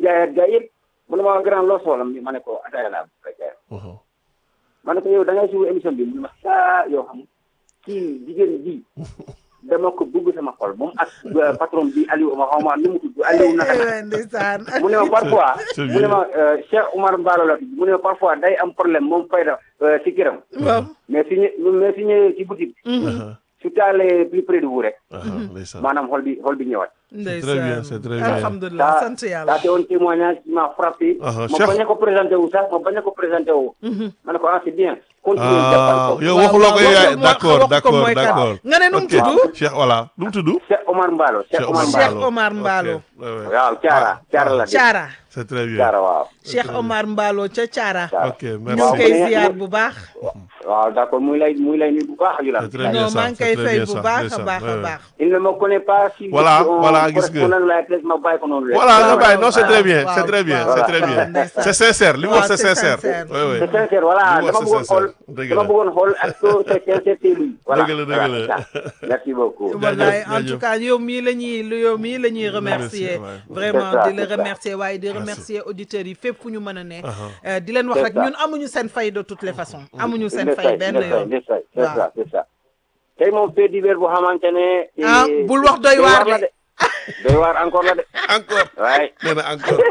jaayaat jaay yëpp mu ne ma grand loo soxla ma ne ko ataaya laa bëgg a jaay Mhm. ma ne ko yow da ngay suivre émission bi mu ne ma ah yoo xam kii jigéen ji dama ko bëgg sama xol moom ak euh, patron bi Aliou ma xaw ma nu mu tudd Aliou naka la Eh, ndeysaan mu ne ma parfois C'est mu ne ma euh, Cheikh Oumar Mballo la tudd mu ne ma parfois day am problème moom fayda euh, si këram waaw mais su ñë mais su ñëwee si boutique Aha. su taalee plus près de vous rek Aha, ndeysaan. maanaam xol bi xol bi ñëwaat C'est très bien, c'est très bien. alhamdulilah Ça- sant ça yàlla c'est un témoignage qui m'a frappé Ah, ma Cheikh- bañ a ko présenté wu sax ma bañ a ko présenté wu ma ne ko ah c'est bien continuer ah jàppal ko yow Waaw, waxuloo ko waaw, yaay wax ko d'accord mooy d'accord kan. d'accord nga ne nu mu Ok. tudd Cheikh voilà nu mu tudd Cheikh Omar Mballo Cheikh Omar Cheikh Mballo Omar Mballo. Ok, ouais, ouais. waaw Thiara Thiara la de Thiara c'est très bien Thiara waaw Cheikh Omar Mballo ca Thiara ok ñu ngi merci koy Waaw. ziar bu baax waaw d'accord muy lay muy lay nuyu bu baax yu la c'est très bien non ça maa ngi c'est koy très fay bien bu ça baax a ndeysaan, baax a ouais, ouais. baax il ne me connaît pas si Voilà, je suis un voilà, gis nga. correspondant de la RTS ma bàyyi ko noonu rek voilà nga waaw, bàyyi non c'est waaw, très bien waaw, c'est très bien waaw. c'est très bien Ndeysaan. c'est sincère li mu wax Waaw, c'est c'est sincère sincère. oui oui c'est sincère voilà Li mu wax dama c'est bëggoon xool sincère. Dëgg dama la. bëggoon xool est-ce que c'est sincère c'est lui voilà Dëgg la, dëgg Voilà, la. c'est ça. merci beaucoup wallaay en jaajëf. tout cas yow mii la ñuy lu yow mii la ñuy remercier ouais. vraiment C'est ça, di la c'est ça. remercier waaye di remercier auditeurs yi fépp fu ñu mën a ne Aha. Euh, di leen wax C'est rek ça. ñun amuñu seen fay de toutes les façons amuñu seen Ndesay, fay benn ndesay, yoon ndesay, c'est Waaw. ça c'est ça tey moom fait divers bu xamante ne Ah, eh, bul wax doy waar la de. de doy waar encore la de encore waaye nee na encore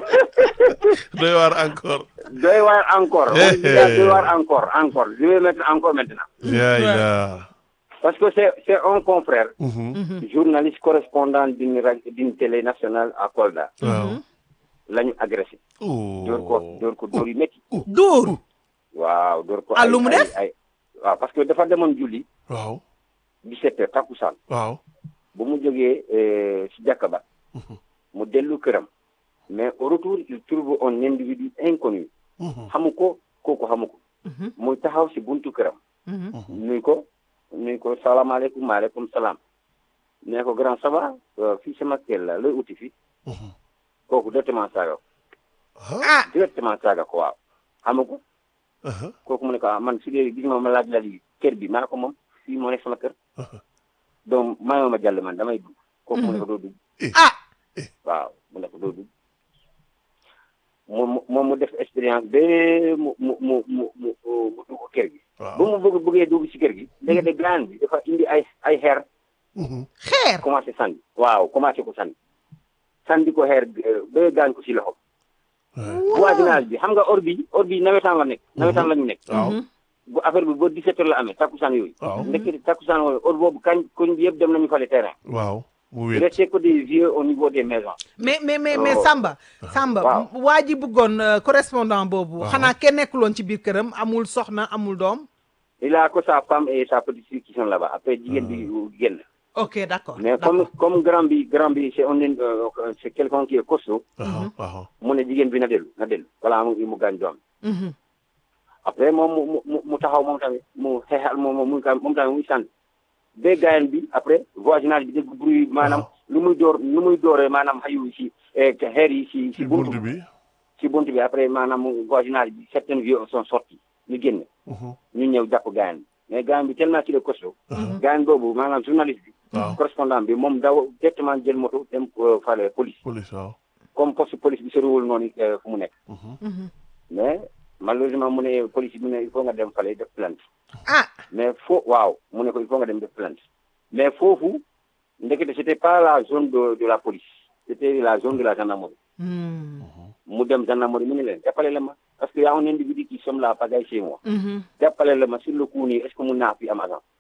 doy waar encore doy waar encore Eh, on dit ça, eh. doy waar encore encore je vais mettre encore maintenant yaay la parce que c'est c'est un confrère Mhm. journaliste correspondant d'une ra- d'une télé nationale à Kolda waaw la ñu agressé dóor ko oh dóor ko dóor yu métti dóor waaw dóor ko Ah, ay- lu mu ay- def? ay waaw parce que dafa demoon julli waaw 17 heures takkusaan waaw bu mu jógee eh, si jàkka ba mu dellu këram mais au retour il trouve un individu inconnu Mhm. xamu ko kooku xamu ko muy taxaw si buntu këram nuy ko nuy ko salaamaaleykum maaleykum salaam ne ko grand ça va Euh, fii sama kër la looy uti fii Mhm. kooku directement saaga ko ah directement saaga ko waaw xamu ko Aha. kooku mu ne ko ah man su dee gis nga ma laaj la lii kër bi maa ne ko moom fii moo nekk sama kër donc maa ma jàll man damay dugg kooku mu ne ko doo dugg ah waaw mu ne ko doo dugg moom mu moom mu def expérience ba mu mu mu mu mu mu dugg kër gi. waaw ba mu bëgg bëggee dugg ci kër gi. léegi de gaan bi dafa indi ay ay xeer Mhm. xeer commencé sànni. waaw commencé ko sànni sànni ko xeer euh, ba gaañ ko ci loxo. voisinage bi xam nga or bi or bi nawetaan la nekk. nawetaan la ñu nekk. waaw bu affaire bi ba 17 heures la amee takkusaan yooyu. waaw ndekki takkusaan yooyu or boobu kañ koñ bi yëpp dem nañu fale terrain. waaw mu il wéet restait que des vieux au niveau des maisons. mais mais mais mais Oh. Samba Samba Waaw. waa ji bëggoon euh, correspondant boobu Waaw. xanaa kenn nekkuloon ci biir këram amul soxna amul doom il a que sa femme et sa petite fille qui sont là-bas après jigéen bi génn. ok d'accord mais comme d'accord. comme grand bi grand bi c'est un euh, c'est quelqu'un qui est costaud waaw waaw mu ne jigéen bi na dellu na dellu voilà mu mu gaañ doom Mhm. après moom mu mu mu taxaw moom tamit mu xeexal moom moom mu moom tamit muy sànni ba gaayan bi après voisinage bi dégg bruit maanaam lu muy door lu muy dooree maanaam xayu si eh, xeer yi si ci si buntu bunt bi si buntu bi après maanaam voisinage bi certains vieux sont sortis ñu génn Mhm. ñu ñëw jàpp gaayan bi mais gaayan bi tellement qu'il est costaud gaayan boobu maanaam journaliste bi waaw correspondant bi moom daw directement jël moto dem euh, fale police police waaw comme poste police bi soriwul noonu euh, fu mu nekk Mhm. mais malheureusement mu ne police bi mu ne il faut nga dem fale def plainte ah mais foo waaw mu ne ko il faut nga dem def plainte mais foofu ndekete c'était pas la zone de de la police c'était la zone de la gendarmerie Hmm. mu dem gendarmerie mu ne leen jàppale la ma parce que y a un individu qui sommes là pagaille chez moi Mhm. jàppale la ma sur le coup nii est-ce que mun naa fi am agent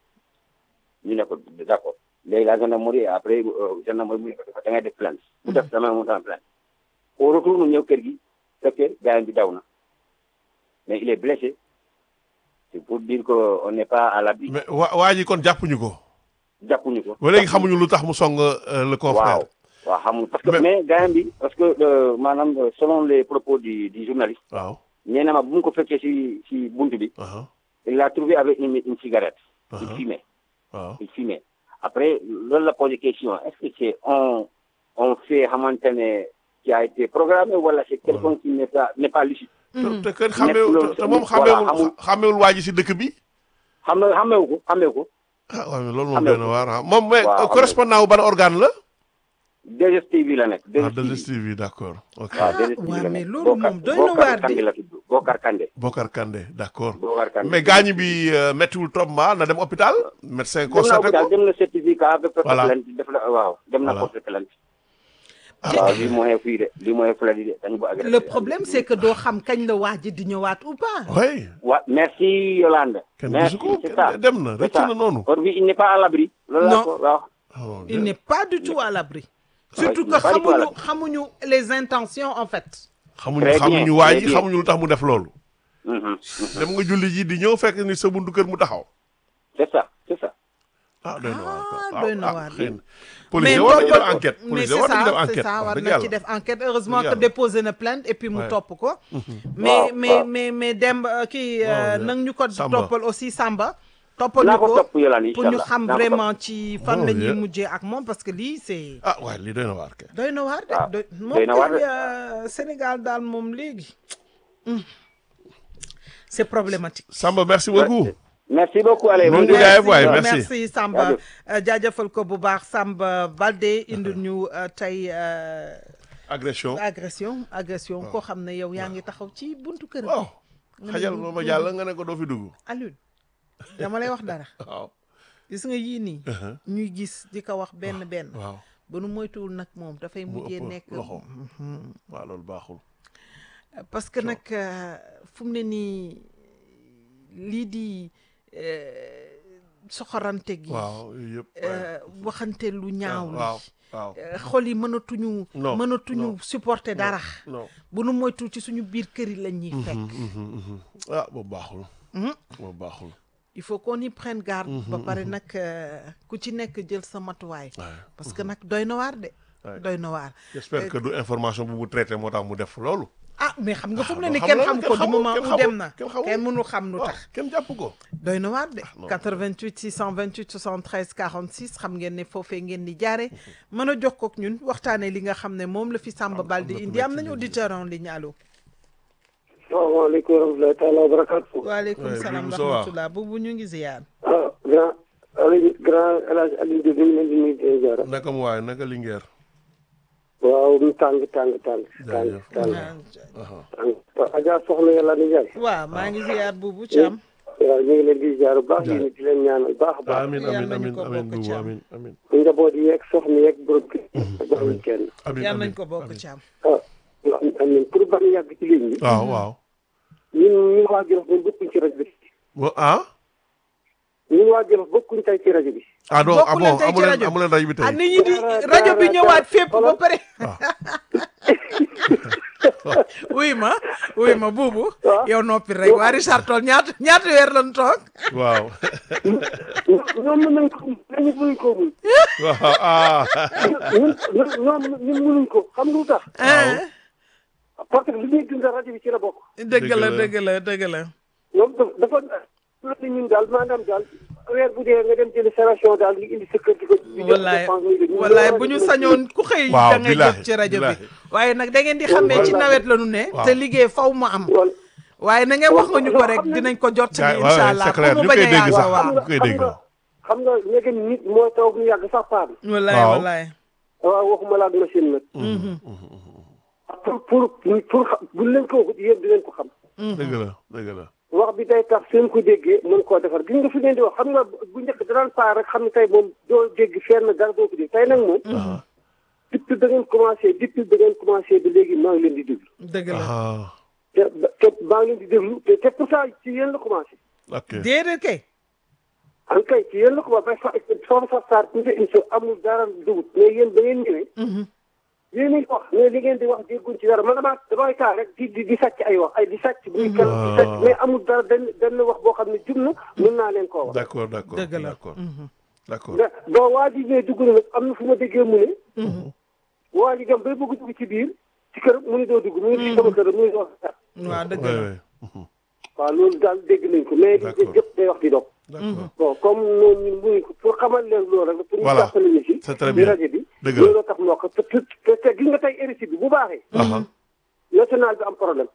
ñu ne ko d'accord léegi la gendarmerie après euh, gendarmerie mu ne ko dafa da ngay def plainte mu def dama mu def plainte au retour mu ñëw kër gi fekkee gaayan bi daw na mais il est blessé c'est pour dire que on n'est pas à l'abri mais waa waa ji kon jàppuñu ko jàppuñu ko ba léegi xamuñu lu tax mu song euh, le confrère waaw waaw xamul parce que Mais- mais gaayan bi parce que euh, maanaam euh, selon les propos du du journaliste waaw nee na ma bu mu ko fekkee si si buntu bi aha il l'a trouvé avec une une cigarette il aha fumait waaw il fumait après loolu la posé question est-ce que c'est un un fait xamante ne qui a été programmé wala c'est quelqu'un qui n'est pas n'est pas lucide te te kenn xàmmeewul loolu te moom voilà, xàmmeewul amul- xàmmeewul waa ji si dëkk bi xam nga xamewu ko xamewu ko ah waaw mais loolu moom Xàmmeewu doy na waar ah moom mais Waaw, correspondant wu ban organe la DSTV la nekk. ah 2STV d'accord ok waaw DSTV waaw, la mais nekk. loolu Bokar- moom doy na Bokar waar de. Kandé la tudd Bokar Kandé. Bokar Kandé d'accord Bokar Kandé. mais gaañu bi euh, méttiwul trop ma na dem hôpital médecin dem na constaté hôpital ko dem na certificat ba porte Voilà. plainte def la waaw dem na Voilà. porte plainte. waaw lii mooy fii de lii mooy fula di de dañu ko agressé. le problème c'est que doo xam kañ la waa ji di ñëwaat ou pas oui wa merci Yolande. kenn merci gisu ko c'est ça. kenn dem na c'est rëcc ça. na noonu Or bi il n'est pas à l'abri. loolu laa Non. ko waaw. Oh, il n'est pas du tout à l'abri Ouais, surtout il que n'est pas du tout à xamuñu l'abri. xamuñu les intentions en fait xamuñu Très bien, xamuñu waa très ji bien. xamuñu lu tax mu def loolu Mhm. dem nga julli ji di ñëw fekk ni sa buntu kër mu taxaw c'est ça c'est ça. ah doy na waar quoi. Ah, doy na ah, waar. xëy na. mais police war nañu def boo- enquête mais police c'est war nañu def ça c'est enquête ça war wax dëgg na ci yàlla def enquête heureusement Dëgg que yàlla. déposé na plainte et puis mu Ouais. topp ko mais Waaw, mais waaw. mais mais dem euh, kii Waaw, euh, bien. nang ñu ko Samba. toppal aussi Samba toppal naa ñu ko ko topp Yolande pour ñu inchallah. xam Naa ko topp. vraiment ci fan Oh, la ñuy bien. mujjee ak moom parce que lii c'est ah waaye lii doy na waar kay doy na waar de waaw, doy doy na waar de. kay, euh, Sénégal daal moom léegi hum. c'est problématique Samba merci beaucoup merci beaucoup allez. Noonu bonne ñu jaay journée. waay, merci merci. merci Samba Jaajëf. euh, jaajëfal ko bu baax Samba Baldé indi ñu euh, tey euh, agression agression agression koo xam ne yow yaa ngi taxaw ci buntu kër waaw xajal ma ma jàll nga ne ko doo fi dugg Alioune dama lay wax dara waaw gis nga yii nii ñuy gis di ko wax benn benn waaw ba nu moytuwul nag moom dafay mu mujjee ëpp nekk loxo waaw loolu baaxul parce que nag euh, fu mu ne nii lii di euh, soxorante gi waaw yooyu yëpp euh, waxante lu ñaaw li waaw waaw Euh, xol yi mënatuñu Non, mënatuñu non. supporter dara non bu nu moytu ci suñu biir kër yi la ñuy fekk Mhm, mhm. ah boobu baaxul Mhm. boobu baaxul il faut qu'on y prenne garde ba pare nag euh, ku ci nekk jël sa matuwaay Ouais. parce que nag doy na waar de Ouais. doy na waar j'espère que du information bu mu traité moo tax mu def loolu ah mais xam nga fu mu ne Ah, ni xam kenn nga xam kenn ko du xamul, moment kenn où xamul, dem na kenn xamul. kenn mënul xam lu waaw tax kenn jàpp ko doy na waar de non. 88 628 73 46 xam ngeen ne foofee ngeen di jaare mën a jox kook ñun waxtaanee li nga xam ne moom la fi Samba am Balde na ku indi nekk am ci nañu ligne bi. auditeur en ligne allo salaamaaleykum wa rahmatulahi taala wa barakaatu. waaleykum Ouais, salaam Boubou wa Sowa. rahmatulah boobu ñu ngi ziyaar ah grand Aliou grand El Hadj Aliou Diop ñu ngi leen di nuyu di leen ziara. naka mu waaye naka Linguère waaw mu tàng tàng tàng. tàng Jaajëf. tàng aha tàng. waaw Adja soxna yàlla ni jaay. waaw maa ngi ziyaar buubu Thiam waaw ñu ngi leen di ziara bu baax Jaay. yéen di leen ñaanal baax a baax. amin Yàlla amin nañu amin ko amin bokk buubu Thiam. amin amin njaboot yeeg soxna yeeg borom kër. bàyyi kenn. amin yàlla amin nañ ko bokk amin. Thiam ah amiin pour bañ a yàgg ci ligne bi. waaw waaw ñun ñun waa Jolof moom bokkuñ ci rajo bi. Wa- ah ñun waa Jolof bokkuñ tey ci rajo bi. ah donc ah Bokku leen bon tey ci amu leen rajo bi. amu leen rajo bi ah tey nit ñi di Dara, rajo bi dara, ñëwaat dara. fépp ba Xoolal. pare waaw wuy ma wuy ma buubu waaw. yow noppi rek waa Richard Toll ñaata ñaata weer lañ toog waaw ñoom mën nañ ko ñun mënuñ ko mun. waaw ah ñun ñoom ñun mënuñ ko xam nga lu tax. ah parce que li ñuy dundal rajo bi ci la bokk. dëgg la Dëgg la. dëgg la dëgg la ñoom dafa dafa ñun daal maanaam daal weer bu dee nga dem jëli sa ration daal nga indi sa kër di ko. di jox wallaay dépense muy def. wallaay bu ñu sañoon ku xëy Waaw, da ngay billaahi, jot ci rajo bi billaahi. waaye nag da ngeen di xamee ci Wallaay. nawet la ñu ne Waaw. te liggéey faw mu am wala waaye na ngeen wax nga ñu ko rek xam nañ- dinañ ko jot ci Gaay- incha waaw, allah c'est clair. pour mu Ñu bañ koy a dégg yàgg sax. waaw ñu koy xam dégg nga xam nga léegi nit moo taw bu yàgg sax paan. wallaay Waaw. wallaay waaw waxuma la ak machine nag. pour pour pour xam bu leen ko waxut yéen di leen ko xam. dëgg la dëgg la wax bi day tax seen ko déggee mën koo defar gis nga fi leen di wax xam nga bu njëkk daan paa rek xam ne tey moom doo dégg fenn dara doo ko dégg tey nag moom. ah depuis da ngeen commencé depuis da ngeen commencé ba léegi maa ngi leen di déglu. dëgg la ah te te maa ngi leen di déglu te te pourtant ci yéen la commencé. ok déedéet kay en kay ci yéen la commencé fa foofu sax saar tuuti émission amul dara dugub mais yéen ba ngeen ñëwee. yéen a ngi wax mais li ngeen di wax dégguñ ci dara man damaa damay taa rek di di di sàcc ay wax ay di sàcc. muy kan di sàcc mais amul dara benn benn wax boo xam ne jub na mën naa leen koo wax. d'accord d'accord dëgg la d'accord d'accord da bon waa ji ñëwee dugg na nag am na fu ma déggee mu ne. waa ji dem bay bëgg dugg ci biir ci kër mu ne doo dugg mu ngi ci sama kër mu ngi wax dara. waaw dëgg ouais la ouais Mhm. waaw loolu daal dégg nañ ko mais di D'accord. jëpp day wax di dox. d'accord bon comme noonu ñun mënuñ ko pour xamal leen loolu rek. pour ñu Voilà. jàppale ñu si. C'est très ci bien. rajo bi. Dëgg la. looloo tax mu wax ko te te te gis nga tey RSI bi bu baaxee. aha national bi am problème.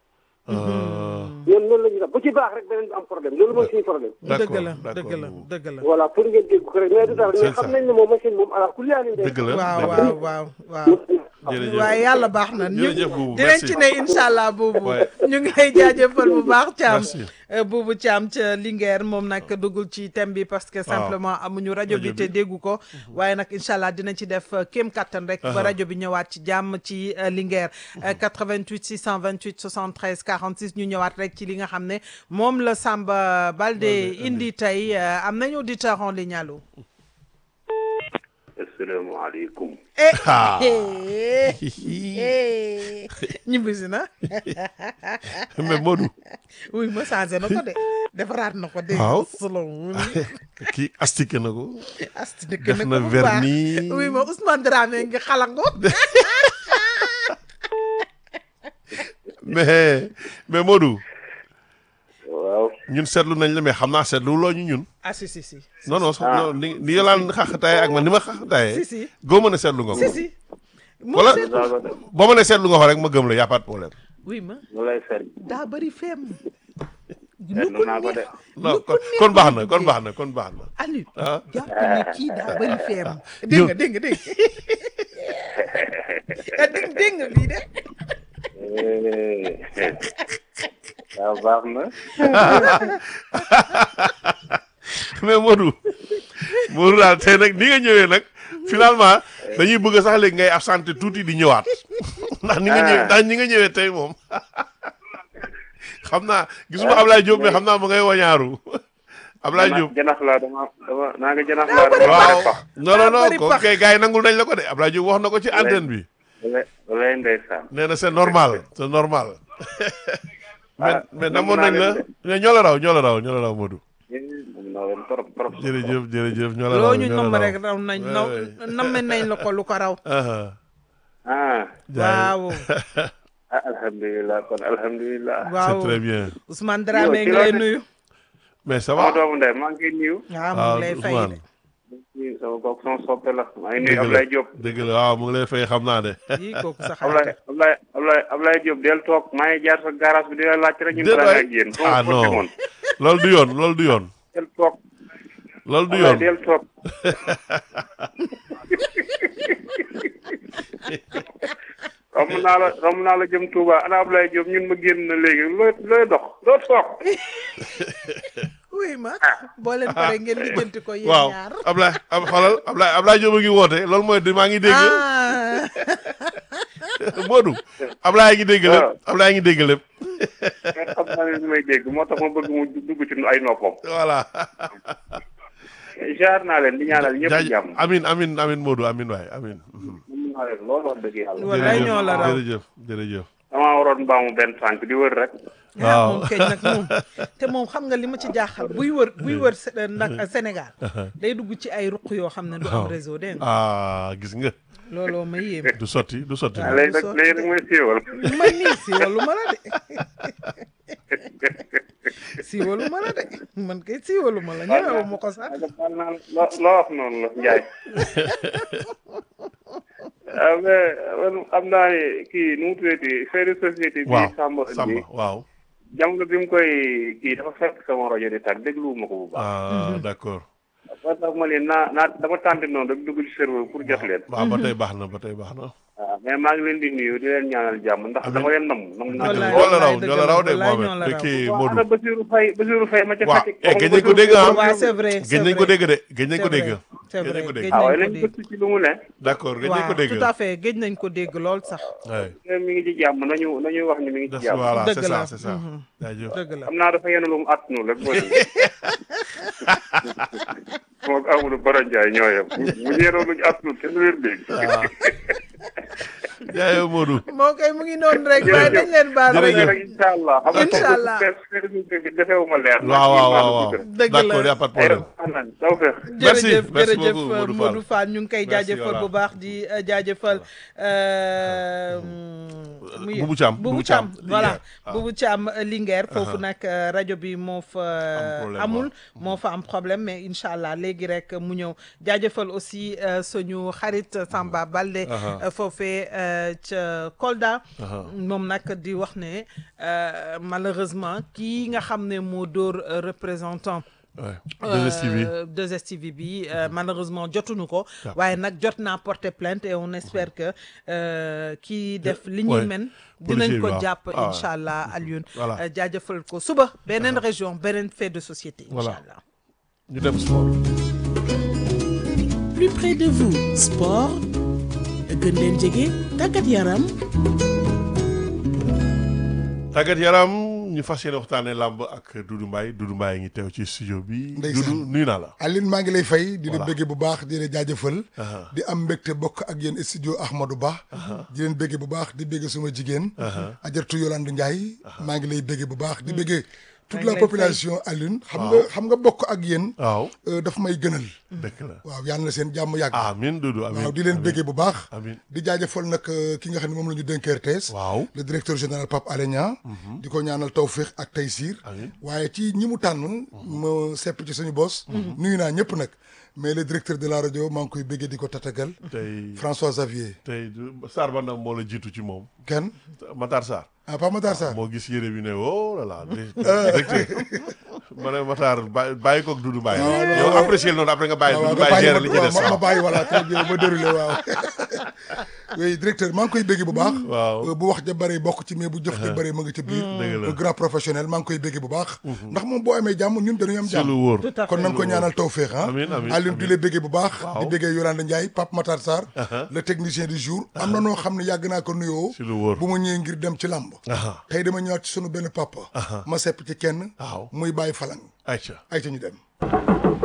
ñoom noonu la ñuy def bu ci baax rek beneen bi am problème loolu mooy suñu problème dëgg la d'accord, dëgg la d'accord. dëgg la voilà pour ngeen dégg ko rek mais du dara mais C'est xam ça. nañ ne moom machine moom ala kulli aani dëgg la waaw dëgg la. waaw waaw waaw jërëjëf waaye yàlla baax na ñu Jërëjëf Boubou, dinañ merci. ci ne incha allah boobu Ouais. ñu ngi lay jaajëfal bu baax Thiam Merci. boobu Thiam ca Linguère moom nag duggul ci thème bi parce que simplement amuñu rajo bi Rajo te bi. déggu ko waaye nag incha allah dina ci def euh, kéem kattan rek ba rajo bi ñëwaat ci jàmm ci euh, Linguère Euh, 88 628 73 46 ñu ñëwaat rek ci li nga xam ne moom la Samba Balde indi tey euh, am nañu auditeur en ligne allo asalaamaaleykum eh Ah. eh eh ñibbisi na mais Modou oui ma changé na ko de defaraat na ko de. Waaw. selon kii astiqué na ko asti dëkk def na bu baax. vernis. oui ma Ousmane Dramé ngi xalango. mais mais Modou waaw ñun seetlu nañ la mais xam naa seetlu loo ñu ñun ah si si si. non non so- non ni ni yolaan xaxataay ak man ni ma xaxataayee si si goo mën a seetlu nga ko si si. mu Wala- seet- daa ko def boo ma ne seetlu nga ko rek ma gëm la y a pas de problème oui ma mu lay seet daa bëri feem. seetlu naa ko de non kon kon baax na kon baax na kon baax na Aliou. ah jàpp ne kii daa bëri feem. dégg nga dégg nga dégg nga dégg dégg nga lii de. waaw baax na mais Modou Modou daal tey nag ni nga ñëwee nag finalement dañuy bëgg sax léegi ngay absenté tuuti di ñëwaat ndax ni nga ñëwee ndax ni nga ñëwee tey moom xam naa gisuma Ablaye Diop mais xam naa ma ngay wañaaru Ablaye Diop janax laa dama dama naa nga janax laa dama waaw bare pax non non non bëri ko pax. kay gars yi nangul nañ la ko de Ablaye Diop wax na ko ci antenne bi lay lay ndeysaan nee na c'est normal c'est normal mais Ah, mais nangu namoon naa nañ la leen mais ñoo la raw ñoo la raw ñoo la raw Modou moom naa leen trop trop jërëjëf jërëjëf ñoo la raw loo ñu ñoo la namm raw. rek raw nañ naw Ouais, namme nañ la ko lu ko raw. ah ah jaay. waaw ah alhamdulilah kon alhamdulilah c'est waaw très bien Ousmane Dramé Yow, ci ngi lay loo ne- nuyu. mais ça sama va doomu ndey maa ngi koy nuyu waaw mu waaw ngi lay fay de. Ousmane nuyu sama kooku sama soppe la maa ngi dëgg nuyu la Ablaye Diop dëgg la waaw mu ngi lay fay xam naa de yii kooku sa Ablaye xarit. Ablaye Ablaye Ablaye Ablaye Diop del toog maa ngi jaar sa garage bi di la laaj rek ñu Déet dara waay. ak yéen ah non loolu du yoon loolu du yoon del toog loolu du Ablaye yoon del toog romb naa la romb naa la jëm Touba ana Ablaye Diop ñun ma génn na léegi looy looy dox doo toog oui ma boo leen pare ngeen lijjanti ko yéen waaw ñaar. Ablaye ab xoolal Ablaye Ablaye Diop a ngi woote loolu mooy di maa ngi dégg ah Modou Ablaye ngi dégg lépp waaw. Ablaye ngi dégg lépp mais xam naa ne li may dégg moo tax ma bëgg mu dugg ci ay noppam voilà jaar naa leen di ñaanal ñëpp jaaj jàmm amin amin amin Modou amin waay amin mën naa leen loolu wax dëgg yàlla Wallaay ñoo la raw. jërëjëf jërëjëf damaa waroon mbaamu benn tànk di wër rek ah waaw. moom keñ nag moom te moom xam nga li ma ci jaaxal buy wër buy wër Sé- nag Sénégal day dugg ci ay ruq yoo xam ne du am waaw. réseau dégg nga ah gis nga looloo ma yéem du sotti du sotti waaw. léegi nag léegi nag mooy siiwal man nii siiwalu ma la de siiwalu ma la de man kay siiwalu ma la ñëwewu ma ko sax baal naa la loo loo wax noonu la Ndiaye ah mais man xam naa ne kii nu mu tuddati fait de société bi waaw Samba Samba bi waaw jamono bi mu koy kii dafa fekk sama rajo di tàgg dégluwuma ko bu baax ah d'accord moo tax ma leen naa naa dama tànte noonu rek dugg ci serveur pour jot leen waaw ba tey baax na ba tey baax na waaw mais maa ngi leen di nuyu di leen ñaanal jàmm ndax dama leen nam nam naa Wallaay, ñoo la raw wallaay, ñoo la raw de dëgg la, wallaay, Mohamed ñoo la de raw. kii waaw Modou ana Basirou Faye Basirou Faye ma ca waaw Fatick eh gëj nañ ko dégg ah waaw c'est vrai gëj nañ ko dégg de gëj nañ ko c'est dégg vrai, c'est gëj nañ vrai, ko dégg gëj ah nañ waaye ko nañ dégg. gëstu ci lu mu ne d'accord gëj nañ ko waaw dégg tout à fait géej nañ ko dégg lool sax ouais mi ngi ci jàmm nañu nañu wax ni mi ngi ci Des- jàmm voilà Dëgg c'est la. ça c'est ça Mhm. jaajëf dëgg la xam naa dafa yenu lu mu attanu rek boo moom ak Amadou Bara Ndiaye ñoo yem bu ñeenoo luñu attanu kenn du leen dégg jaayoo Modou moo koy mu ngi noonu rek waaye dañ leen baal rek Jërëjëf. rek incha allah xam nga Incha allah. defeewuma leer waaw waaw waaw waaw Dëgg la. d'accord y a pas de ay problème def taw feex Merci, jërëjëf merci jërëjëf beaucoup, Modou Modou Fall. Fall ñu ngi koy Merci, jaajëfal voilà. bu baax di euh, jaajëfal euh, muy- Boubou Thiam, Boubou Boubou Thiam Thiam, voilà Linguère, waaw. Boubou Thiam euh, Linguère foofu nag euh, rajo bi moo fa problème, amul waaw. moo fa am problème mais incha allah léegi rek mu ñëw jaajëfal aussi euh, suñu xarit Samba Balde Aha. euh, foofee euh, euh, ca Kolda moom nag di wax ne euh, malheureusement kii nga xam ne moo dóor euh, représentant Ouais. 2STV. euh, 2STV bi euh, malheureusement jotuñu ko waaye nag jot naa porter plainte et on espère que euh, kii def li ñuy Ouais. men Policier dinañ bi ko waaw. jàpp Ah. incha allah Alioune Voilà. Euh, jaajëfal ko suba beneen région beneen fait de société incha Voilà. allah ñu dem sport. plus près de vous sport gën leen jege tàggat yaram tàggat yaram ñu fas yéene waxtaanee làmb ak Doudou Mbaye Doudou Mbaye ngi teew ci studio bi. Ndeysaan. Doudou nuyu naa la. Aline maa ngi lay fay di la Voilà. bëggee bu baax di la jaajëfal di am mbégte bokk ak yéen studio Ahmadou Ba di leen bëggee bu baax di bëggee suma jigéen Ajartu Yolande Ndiaye maa ngi lay bëggee bu baax di bëggee toute ngi la lay population Aline xam nga xam nga bokk ak yéen waaw euh, daf may gënal dëkk la. waaw yàlla na seen jàmm yàgg amiin Doudou amiin waaw di leen bëggee bu baax amiin di jaajëfal nag euh, ki nga xam ne moom la ñu dénk RTS waaw le directeur général Pape Alé Niang di ko ñaanal tawféex ak taysiir Amiin. waaye ci ñi mu tànn ma sepp ci suñu bos nuyu naa ñëpp nag mais le directeur de la rajo maa ngi koy bëggee di ko tatagal tey François Xavier tey Sarr ba nag moo la jiitu ci moom. kenn Matar Sarr. ah Pape Matar Sarr moo gis yére bi ne oh là là directeur ma ne Matar bàyyi bàyyi koog Doudou Mbaye. yow apprécié noonu après nga bàyyi waaw Doudou nga Mbaye bàyyi gérer ma li ci des waaw ma waaw. bàyyi voilà très bien ma déroulé waaw oui directeur maa ngi koy bëggee bu baax Waaw. Euh, bu wax ja bëree bokk ci mais bu jëf ja bëree ma nga ca biir Dëgg la. un grand professionnel maa ngi koy bëggee bu baax ndax moom boo amee jàmm ñun dañuy am ci lu jàmm wóor. Tout à kon fait. nañ ko ñaanal tawféex ah Amiin, amiin, Alioune di amiin. la bëggee bu baax Waaw. di bëggee Yolande Ndiaye Pape Matar Sarr le technicien du jour am na noo xam ne yàgg naa ko nuyoo ci lu wóor. bu ma ñëwee ngir dem ci làmb Aha. tey dama ñëwaat ci sunu benn papa ma sepp ci kenn Waaw. muy bàyyi falang Aïcha. ay ca ñu dem